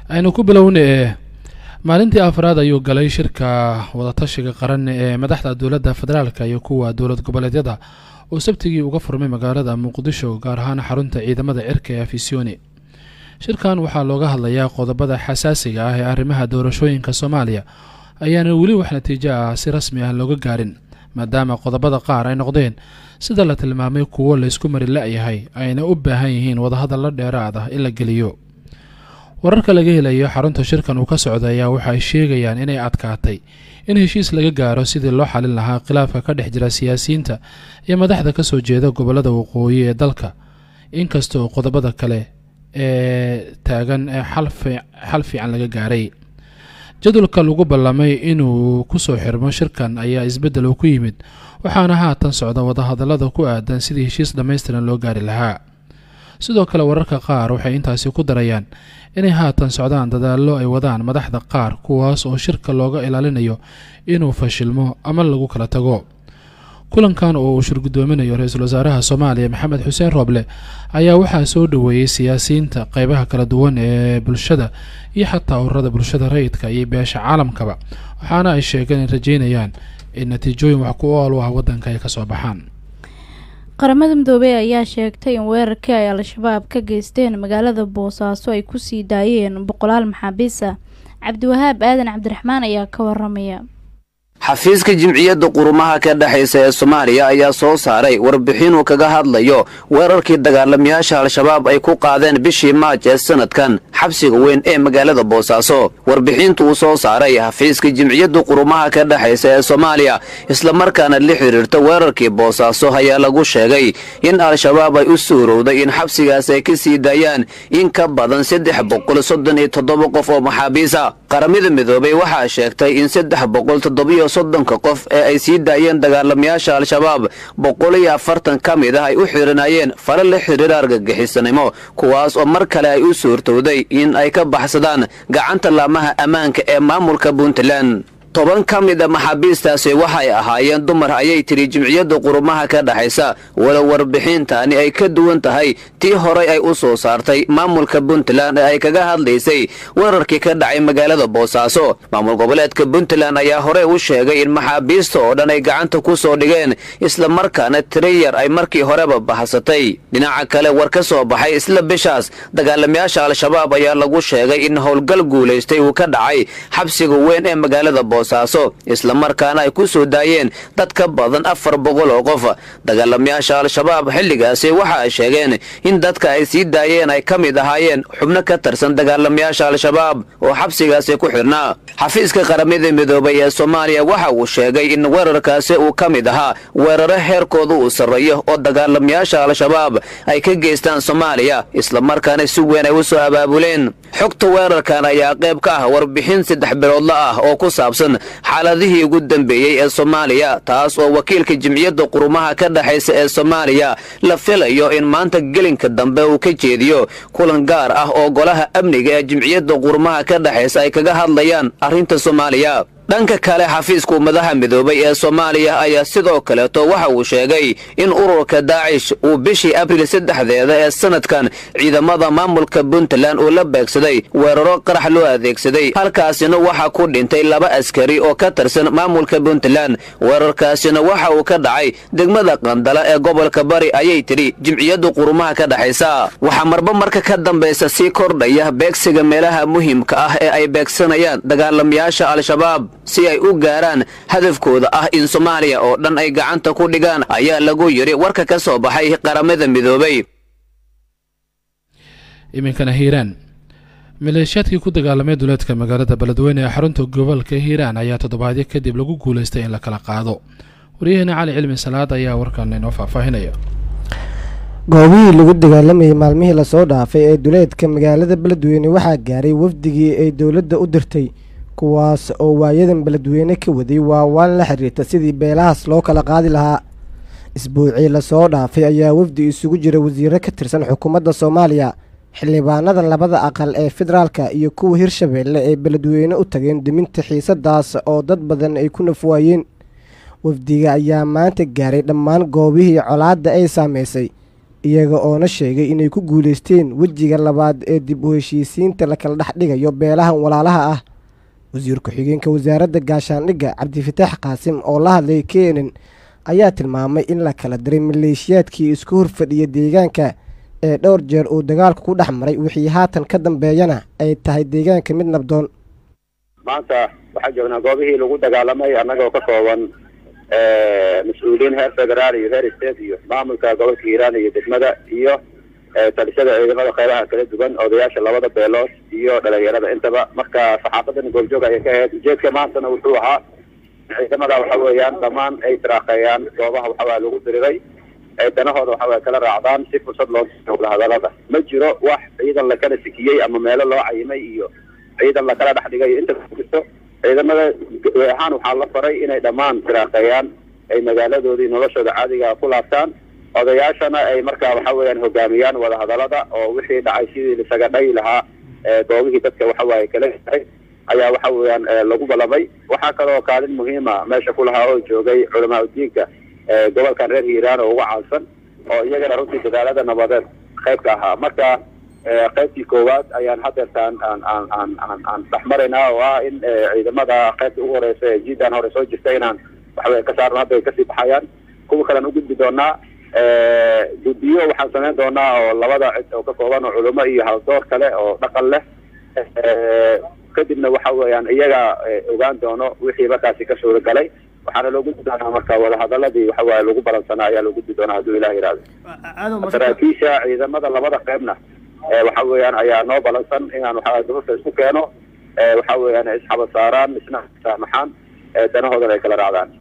aynu ku bilowna ee maalintii afraad ayuu galay shirka wadatashiga qaran ee madaxda dowladda federaalka iyo kuwa dowlad goboleedyada oo sabtigii uga furmay magaalada muqdisho gaar ahaan xarunta ciidamada cirka ee afisyooni shirkan waxaa looga hadlayaa qodobada xasaasiga ah ee arrimaha doorashooyinka soomaaliya ayaana weli wax natiijo ah si rasmi ah looga gaarin maadaama qodobada qaar ay noqdeen sida la tilmaamay kuwo laysku mari la-yahay ayna u baahan yihiin wadahadalla dheeraad ah in la geliyo wararka laga helayo xarunta shirkan uu ka socday ayaa waxa ay sheegayaan inay adkaatay in heshiis laga gaaro sidii loo xalin lahaa khilaafka ka dhex jira siyaasiyiinta iyo madaxda kasoo jeeda gobolada waqooyi ee dalka inkastoo qodobada kale ee taagan ee xal fiican laga gaaray jadwalka lagu ballamay inuu kusoo xirmo shirkan ayaa isbeddel uu ku yimid waxaana haatan socda wadahadallada ku aadan sidii heshiis dhammaystiran loo gaari lahaa sidoo kale wararka qaar waxay intaasi ku darayaan inay haatan socdaan dadaallo ay wadaan madaxda qaar kuwaas oo shirka looga ilaalinayo inuu fashilmo ama lagu kala tago kulankan oo uu shirgudoominayo ra-iisul wasaaraha soomaaliya maxamed xuseen rooble ayaa waxaa soo dhoweeyey siyaasiyiinta qeybaha kala duwan ee bulshada iyo xataa ururada bulshada rayidka iyo beesha caalamkaba waxaana ay sheegeen in rajeynayaan in natiijooyin wax ku ool u ah waddanka ay kasoo baxaan qaramada midoobey ayaa sheegtay in weerarkii ay al-shabaab ka geysteen magaalada boosaaso ay kusii daayeen boqolaal maxaabiis ah cabdiwahaab aadan cabdiraxmaan ayaa ka waramaya xafiiska jimciyadda qurumaha ka dhexaysa ee soomaaliya ayaa soo saaray warbixin uu kaga hadlayo weerarkii dagaalamayaasha al-shabaab ay ku qaadeen bishii maaj ee sanadkan xabsiga weyn ee magaalada boosaaso warbixinta uu soo saaray xafiiska jimciyadda qurumaha ka dhexaysa ee soomaaliya islamarkaana la xidhiirta weerarkii boosaaso ayaa lagu sheegay in al-shabaab ay u suurowday in xabsigaas ay ka sii daayaan in ka badan saddex boqol soddon iyo toddoba qof oo maxaabiisa qaramada midoobay waxaa sheegtay in saddex boqol toddobiyo soddonka qof ee ay sii daayeen dagaalamayaasha al-shabaab boqol iyo afartan ka mid ah ay u xiranayeen fala la xidhiira argagixisanimo kuwaas oo mar kale ay u suurtowday in ay ka baxsadaan gacanta laamaha ammaanka ee maamulka puntland toban ka mid a maxaabiistaasi waxay ahaayeen dumar ayay tidhi jimciyadda qurumaha ka dhexaysa walow warbixintaani ay ka duwan tahay tii horay ay u soo saartay maamulka puntland ee ay kaga hadlaysay weerarkii ka dhacay magaalada boosaaso maamul goboleedka puntland ayaa horey u sheegay in maxaabiista oo dhan ay gacanta ku soo dhigeen islamarkaana tiriyar ay markii horeba baxsatay dhinaca kale war ka soo baxay isla bishaas dagaalamayaasha al-shabaab ayaa lagu sheegay in howlgal guulaystay uu ka dhacay xabsiga weyn ee magaalada boosaaso islamarkaana ay ku soo daayeen dad ka badan afar boqol oo qof dagaalamayaasha al-shabaab xilligaasi waxa ay sheegeen in dadka ay sii daayeen ay ka mid ahaayeen xubno ka tirsan dagaalamayaasha al-shabaab oo xabsigaasi ku xidhnaa xafiiska qaramada midoobay ee soomaaliya waxa uu sheegay in weerarkaasi uu ka mid ahaa weeraro heerkooda uu sarreeyo oo dagaalamayaasha al-shabaab ay ka geystaan soomaaliya islamarkaana si weyn ay u soo abaabuleen xogta weerarkan ayaa qayb ka ah warbixin saddex biloodla ah oo ku saabsan xaaladihii ugu dambeeyey ee soomaaliya taas oo wakiilka jimciyadda qurumaha ka dhexaysa ee soomaaliya la filayo in maanta gelinka dambe uu ka jeediyo kulan gaar ah oo golaha amniga ee jimciyadda qurumaha ka dhexaysa ay kaga hadlayaan arrinta soomaaliya dhanka kale xafiiska ummadaha midoobay ee soomaaliya ayaa sidoo kaleeto waxa uu sheegay in ururka daacish uu bishii abriil saddexdeeda ee sanadkan ciidamada maamulka puntland uu la beegsaday weeraro qarax loo adeegsaday halkaasina waxaa ku dhintay laba askari oo ka tirsan maamulka puntland weerarkaasina waxa uu ka dhacay degmada qandala ee gobolka bari ayay tidhi jimciyadda qurumaha ka dhexaysa waxaa marba marka ka dambaysa sii kordhaya beegsiga meelaha muhiimka ah ee ay beegsanayaan dagaalamayaasha al-shabaab si ay u gaaraan hadafkooda ah in soomaaliya oo dhan ay gacanta ku dhigaan ayaa lagu yidhi warka ka soo baxay qaramada midoobay iminkana hiiraan maleeshiyaadkii ku dagaalamay duleedka magaalada beledweyne ee xarunta gobolka hiiraan ayaa toddobaadyo kadib lagu guulaystay in la kala qaado waryaheena cali cilmi salaad ayaa warkan inoo faahfaahinaya goobihii lagu dagaalamayay maalmihii lasoo dhaafay ee duleedka magaalada beledweyne waxaa gaaray wafdigii ay dowladda u dirtay kuwaas oo waayadan beledweyne ka waday waawaan la xiriirta sidii beelahaas loo kala qaadi lahaa isbuucii lasoo dhaafay ayaa wafdi isugu jira wasiiro ka tirsan xukuumadda soomaaliya xildhibaanada labada aqal ee federaalka iyo kuwa hirshabeelle ee beledweyne u tageen diminta xiisadaas oo dad badan ay ku nafwaayeen wafdiga ayaa maanta gaaray dhammaan goobihii colaadda ay saameysay iyaga oona sheegay inay ku guulaysteen wejiga labaad ee dib u heshiisiinta la kala dhex dhigayo beelahan walaalaha ah wasiir ku-xigeenka wasaaradda gaashaandhigga cabdifataax qaasim oo la hadlay kenen ayaa tilmaamay in la kala diray maleeshiyaadkii isku horfadhiya deegaanka ee dhowr jeer uu dagaalku ku dhex maray wixii haatan ka dambeeyana ay tahay deegaanka mid nabdoon maanta waxaa joognaa goobihii lagu dagaalamay annagoo ka kooban mas-uuliyiin heer federaal iyo heer state iyo maamulka gobolka hiiraan iyo degmada iyo talishada ciidamada qeybaha kala duwan odayaasha labada beelood iyo dhalinyarada intaba marka saxaafadan goobjoog ayay ka ahayd ujeedka maantana wuxuu ahaa ciidamada waxa weeyaan dhammaan ay tiraaqeeyaan goobaha waxawaa lagu diriray ay danahooda waxawaa kala raacdaan si fursad loo wada hadalada ma jiro wax ciidan lakala sikiyey ama meelo loo cayimay iyo ciidan lakala dhex dhigay inta jirto ciidamada ahaan waxaa la faray inay dhammaan tiraaqeeyaan ay magaaladoodii noloshooda caadiga ku laabtaan odayaashana ay markaa waxa weeyaan hogaamiyaan wadahadalada oo wixii dhacay sidii lisaga dhayi lahaa goobihii dadka waxawaaye kala yahay ayaa waxa weeyaan lagu balamay waxaa kaloo kaalin muhiima meesha ku lahaa oo joogay culamaa udiinka gobolkan reer hiiraan oo uga caansan oo iyagana runtii dadaalada nabadeed qayb ka ahaa marka qaybtii koowaad ayaan hadeertaan aan aan aan aan aan dhex maraynaa oo ah in ciidamada qaybta ugu horeysa ee jiidan hore soo jirta inaan waxawey ka saarno hadda ay kasii baxayaan kuwa kalean u gudbi doonaa guddiyo waxaan samayn doonaa oo labada cid oo ka kooban oo culimo iyo haldoor kale oo dhaqan leh kadibna waxa weeyaan iyaga ogaan doono wixii markaasi ka suura galay waxaana loo gudbi doonaa marka wadahadaladii waxawaaye lagu balansanaa ayaa loo gudbi doonaa hadduu ilah yihahdo saraakiisha ciidamada labada qeybna waxa weeyaan ayaa noo balansan inaan waxaa dumarka isku keeno waxa weeyaan isxaba saaraan isna saamaxaan danahoodana ay kala raacdaan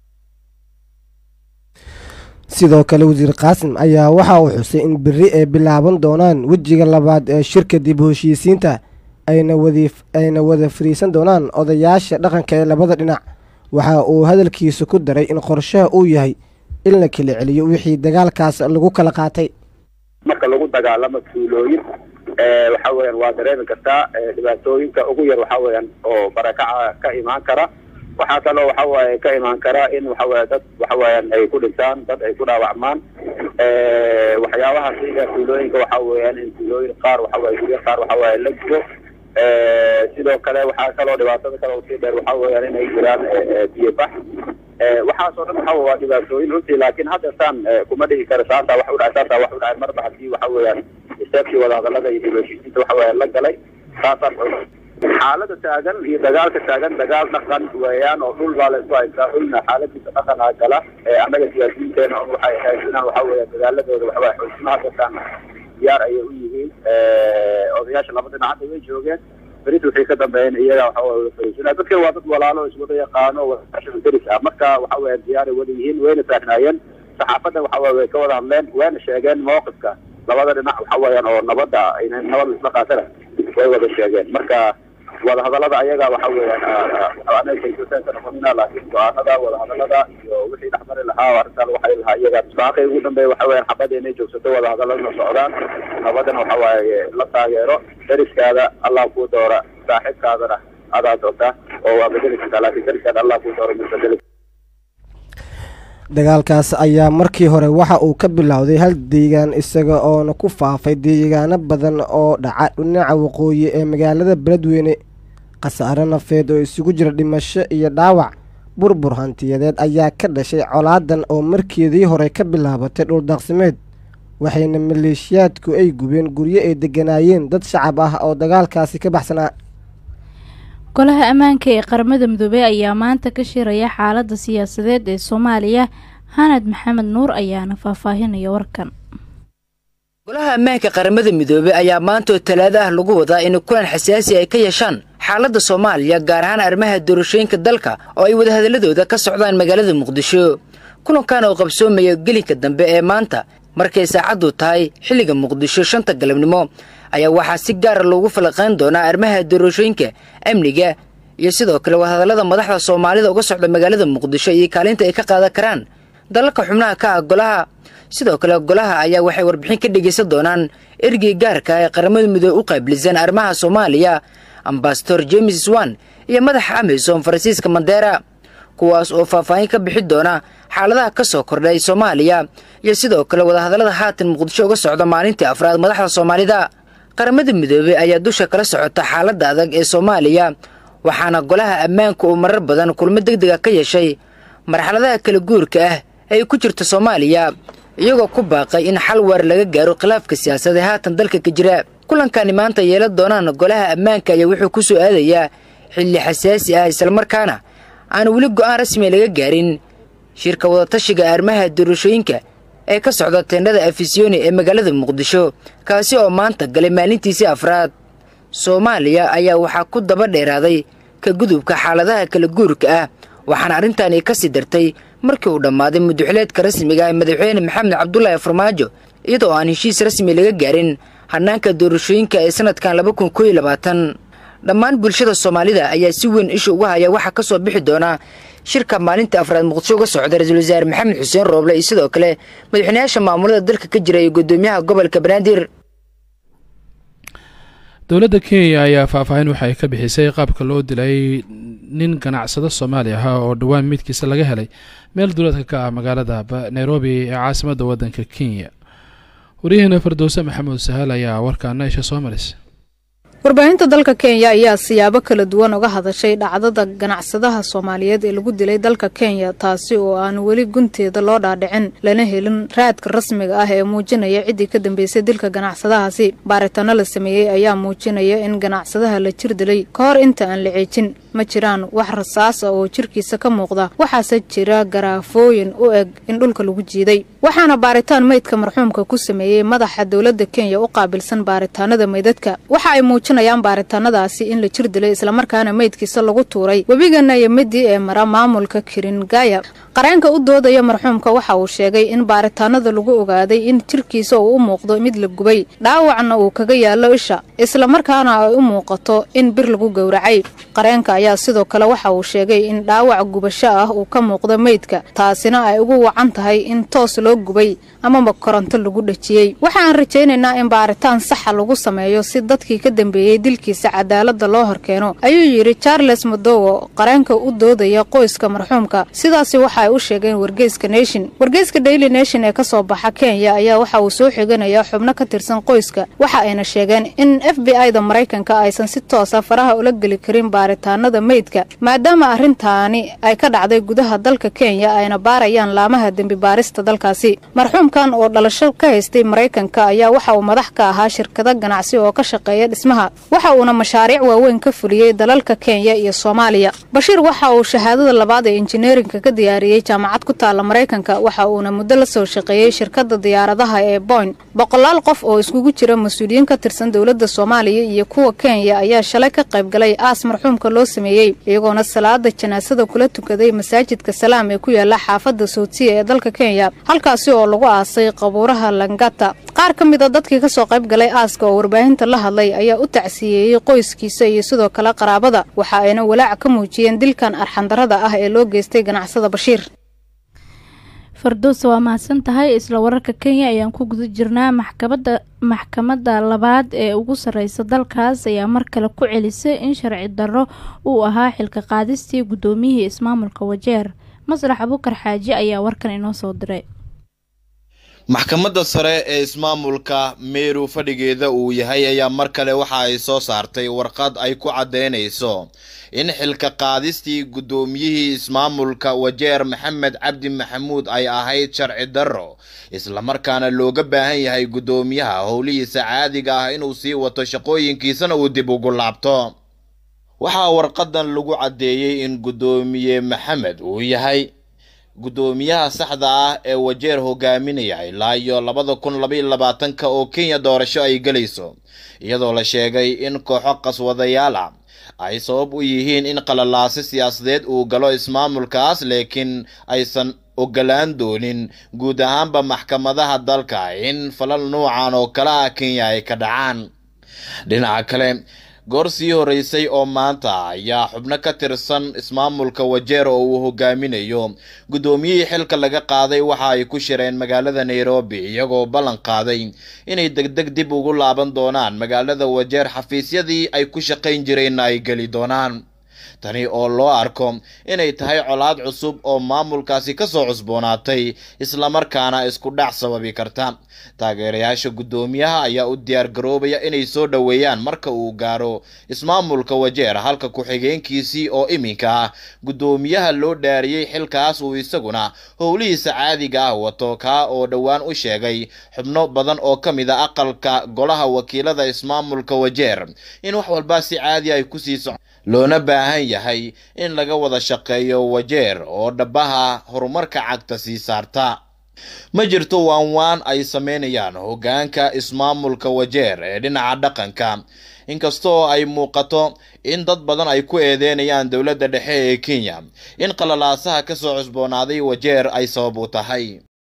sidoo kale wasiir qaasim ayaa waxa uu xusay in beri ay bilaaban doonaan wejiga labaad ee shirka dib u heshiisiinta ayna wadi ayna wada fariisan doonaan odayaasha dhaqanka ee labada dhinac waxa uu hadalkiisa ku daray in qorshaha uu yahay in la kala celiyo wixii dagaalkaas lagu kala qaatay marka lagu dagaalamo tuulooyin waxa weeyaan waa dareemi kartaa dhibaatooyinka ugu yar waxa weeyaan oo barakaca ka imaan kara waxaa kaloo waxa waaye ka imaan kara in waxaweye dad waxa weeyaan ay ku dhintaan dad ay ku dhaawacmaan waxyaabaha siga tuulooyinka waxa weeyaan in tuulooyin qaar waxaweye guryo qaar waxaweye la gudo sidoo kale waxaa kaloo dhibaatada kale usii dheer waxa weeyaan inay jiraan biyo bax waxaasoo dhan waxa waa dhibaatooyin runtii laakiin haddeertaan kuma dhihi karo saasaa wax u dhacay saasaa wax u dhacay marba haddii waxa weeyaan istaabkii wadahadalada iyo heshiisiinta waxa weeyaan la galay saasaan xaalada taagan iyo dagaalka taagan dagaal dhaqan weeyaan oo dhul baa la isku haystaa dhulna xaaladiisa dhaqanaa gala annaga siyaasiyiinteena waxay ahayd inaan waxa weeya dagaaladooda waxawaya xoojino haddeertaan diyaar ayay u yihiin odayaasha laba dhinac hadda way joogeen berita wixii ka dambeeyeen iyaga waxa wada fariisina dadkan waa dad walaalo iswada yaqaano wadaashada deris ah marka waxa weya diyaaray wada yihiin wayna taagnaayeen saxaafadda waxa weye way ka wada hadleen wayna sheegeen mawqifka labada dhinac waxa weeyaan oo nabadda ina nabad isla qaatana way wada sheegeen marka wadahadalada ayaga waxa weeyaan anagaysosenka noqonina laakiin go-aanada wadahadalada iyo wixii dhexmari lahaa oo arrintaa lagu xali lahaa iyaga baaqay ugu dambeeya waxa weeyaan xabada inay joogsato wadahadaladana socdaan nabadana waxa waaye la taageero deriskaada allah kuu doora saaxiibkaadana adaa doonta oo waa bedeli kartaa laakiin deriskaada allah kuu doora mid bedeli dagaalkaas ayaa markii hore waxa uu ka bilowday hal deegaan isaga oona ku faafay deegaano badan oo dhaca dhinaca waqooyi ee magaalada beledweyne khasaare nafeed oo isugu jira dhimasho iyo dhaawac burbur hantiyadeed ayaa ka dhashay colaadan oo markeedii hore ka bilaabatay dhuldaaqsimeed waxayna maleeshiyaadku ay gubeen guryo ay deganaayeen dad shacab ah oo dagaalkaasi ka baxsanaa golaha ammaanka ee qaramada midoobey ayaa maanta ka shiraya xaalada siyaasadeed ee soomaaliya hanad maxamed nuur ayaana faahfaahinaya warkan golaha ammaanka qaramada midoobey ayaa maantoo talaado ah lagu wadaa in kulan xasaasi ay ka yeeshaan xaaladda soomaaliya gaar ahaan arrimaha doorashooyinka dalka oo ay wadahadaladooda ka socdaan magaalada muqdisho kulankan oo qabsoomaya gelinka dambe ee maanta markay saacaddu tahay xilliga muqdisho shanta galabnimo ayaa waxaa si gaara loogu falaqayn doonaa arrimaha doorashooyinka amniga iyo sidoo kale wadahadallada madaxda soomaalida uga socda magaalada muqdisho iyo kaalinta ay ka qaadan karaan dalalka xubnaha ka ah golaha sidoo kale golaha ayaa waxay warbixin ka dhegaysan doonaan ergey gaarka ee qaramada midoobe u qaabilsan arrimaha soomaaliya ambasador james swan iyo madaxa amisom faransiiska mandera kuwaas oo faahfaahin ka bixi doona xaaladaha ka soo kordhay soomaaliya iyo sidoo kale wadahadallada haatan muqdisho uga socda maalintii afraad madaxda soomaalida qaramada midoobey ayaa dusha kala socota xaaladda adag ee soomaaliya waxaana golaha ammaanka uu marar badan kulmo deg dega ka yeeshay marxaladaha kala guurka ah ay ku jirta soomaaliya iyagoo ku baaqay in xal waar laga gaaro khilaafka siyaasad ee haatan dalka ka jira kulankani maanta yeelan doonaan golaha ammaanka ayaa wuxuu ku soo aadayaa xilli xasaasi ah islamarkaana aan weli go'aan rasmiya laga gaarin shirka wadatashiga arrimaha doorashooyinka ee ka socda teendhada afisyooni ee magaalada muqdisho kaasi oo maanta galay maalintiisii afraad soomaaliya ayaa waxaa ku daba dheeraaday ka gudubka xaaladaha kala guurka ah waxaana arrintaani ka sii dartay markii uu dhammaaday muduxileedka rasmiga ee madaxweyne maxamed cabdulaahi farmaajo iyadoo aan heshiis rasmi laga gaarin hanaanka doorashooyinka ee sanadkan laba kun kooiyo labaatan dhammaan bulshada soomaalida ayaa si weyn isha uga haya waxaa ka soo bixi doona shirka maalinta afraad muqdisho uga socda ra-iisul wasaare maxamed xuseen rooble iyo sidoo kale madaxweynayaasha maamulada dalka ka jira iyo guddoomiyaha gobolka banaadir dowladda kenya ayaa faahfaahin waxa ay ka bixisay qaabka loo dilay nin ganacsado soomaali ah oo dhowaan midkiisa laga helay meel duleedka ka ah magaalada nairobi ee caasimadda waddanka kenya waryaheena fardowse maxamuud sahal ayaa warkaana isha soo maris warbaahinta dalka kenya ayaa siyaabo kala duwan uga hadashay dhacdada ganacsadaha soomaaliyeed ee lagu dilay dalka kenya taasi oo aan weli gunteeda loo dhaadhicin lana helin raadka rasmiga ah ee muujinaya ciddii ka dambeysay dilka ganacsadahaasi baaritaano la sameeyey ayaa muujinaya in ganacsadaha la jir dilay ka hor inta aan la ceejin ma jiraan wax rasaas ah oo jirkiisa ka muuqda waxaase jira garaafooyin u eg in dhulka lagu jiiday waxaana baaritaan meydka marxuumka ku sameeyey madaxa dowladda kenya u qaabilsan baaritaanada meydadka waxa ay muujinayaan baaritaanadaasi in la jir dilay islamarkaana meydkiisa lagu tuuray webiga nayamidi ee mara maamulka kiringaya qareenka u doodaya marxuumka waxa uu sheegay in baaritaanada lagu ogaaday in jirkiisa uu u muuqdo mid la gubay dhaawacna uu kaga yaallo isha islamarkaana ay u muuqato in bir lagu gowracay qareenka ayaa sidoo kale waxa uu sheegay in dhaawac gubasho ah uu ka muuqdo meydka taasina ay ugu wacan tahay in toos loo gubay amaba koronto lagu dhejiyey waxaan rajaynaynaa in baaritaan saxa lagu sameeyo si dadkii ka dambeeyey dilkiisa cadaalada loo horkeeno ayuu yidhi charles madowo qareenka u doodaya qoyska marxuumka sidaasi waxa ay u sheegeen wargeyska nation wargeyska daily nation ee kasoo baxa kenya ayaa waxa uu soo xiganayaa xubno ka tirsan qoyska waxa ayna sheegeen in f b i da maraykanka aysan si toosa faraha ula geli karin baaritaanada meydka maadaama arrintaani ay ka dhacday gudaha dalka kenya ayna baarayaan laamaha dembi baarista dalkaasi marxuumkan oo dhalasho ka haystay maraykanka ayaa waxa uu madax ka ahaa shirkado ganacsi oo ka shaqeeya dhismaha waxa uuna mashaariic waaweyn ka fuliyey dalalka kenya iyo soomaaliya bashiir waxa uu shahaadada labaad ee injineerinka ka diyaariyey jaamacad ku taalla maraykanka waxa uuna muddo la soo shaqeeyey shirkadda diyaaradaha ee boyn boqolaal qof oo iskugu jira mas-uuliyiin ka tirsan dowladda soomaaliya iyo kuwa kenya ayaa shalay ka qayb galay aas marxuumka loo sameeyey iyagoona salaada janaasada kula tukaday masaajidka salaam ee ku yaala xaafadda soutiya ee dalka kenya halkaasi oo lagu aasay qabuuraha langata qaar ka mid a dadkii kasoo qayb galay aaska oo warbaahinta la hadlay ayaa u tacsiyeeyey qoyskiisa iyo sidoo kale qaraabada waxa ayna walaac ka muujiyeen dilkan arxandarada ah ee loo geystay ganacsada bashiir farduusa waa mahadsan tahay isla wararka kenya ayaan ku guda jirnaa maxkamada maxkamadda labaad ee ugu sarreysa dalkaas ayaa mar kale ku celisay in sharci darro uu ahaa xilka qaadistii guddoomiyihii ismaamulka wajeer masrax abukar xaaji ayaa warkan inoo soo diray maxkamadda sare ee ismaamulka meeru fadhigeeda uu yahay ayaa mar kale waxa ay soo saartay warqad ay ku caddeynayso in xilka qaadistii guddoomiyihii ismaamulka wajeer maxamed cabdi maxamuud ay ahayd sharci darro islamarkaana looga baahan yahay guddoomiyaha howlihiisa caadiga ah inuu sii wato shaqooyinkiisana uu dib ugu laabto waxaa warqadan lagu caddeeyey in guddoomiye maxamed uu yahay guddoomiyaha saxda ah ee wajeer hogaaminaya ilaa iyo labada kun labaiyo labaatanka oo kenya doorasho ay gelayso iyadoo la sheegay in kooxo qaswadayaal ah ay sabab u yihiin in qalalaasi siyaasadeed uu galo ismaamulkaas laakiin aysan ogolaan doonin guud ahaanba maxkamadaha dalka in falal nuucan oo kale ah kenya ay ka dhacaan dhinaca kale goor sii horeysay oo maanta ayaa xubno ka tirsan ismaamulka wajeer oo uu hogaaminayo guddoomiyihii xilka laga qaaday waxa ay ku shireen magaalada nairobi iyagoo ballan qaaday inay degdeg dib ugu laaban doonaan magaalada wajeer xafiisyadii ay ku shaqayn jireenna ay geli doonaan tani oo loo arko inay tahay colaad cusub oo maamulkaasi kasoo cusboonaatay islamarkaana isku dhac sababi karta taageerayaasha guddoomiyaha ayaa u diyaar garoobaya inay soo dhoweeyaan marka uu gaaro ismaamulka wajeer halka ku-xigeenkiisii oo iminka ah guddoomiyaha loo dhaariyey xilkaas uu isaguna howlihiisa caadiga ah wato kaa oo dhowaan u sheegay xubno badan oo ka mid a aqalka golaha wakiilada ismaamulka wajeer in wax walba si caadi ay kusii soc loona baahan yahay in laga wada shaqeeyo wajeer oo dhabaha horumarka cagta sii saarta ma jirto waanwaan ay sameynayaan hoggaanka ismaamulka wajeer ee dhinaca dhaqanka inkastoo ay muuqato in dad badan ay ku eedeynayaan dowladda dhexe ee kenya in qalalaasaha kasoo cusboonaaday wajeer ay sabab u tahay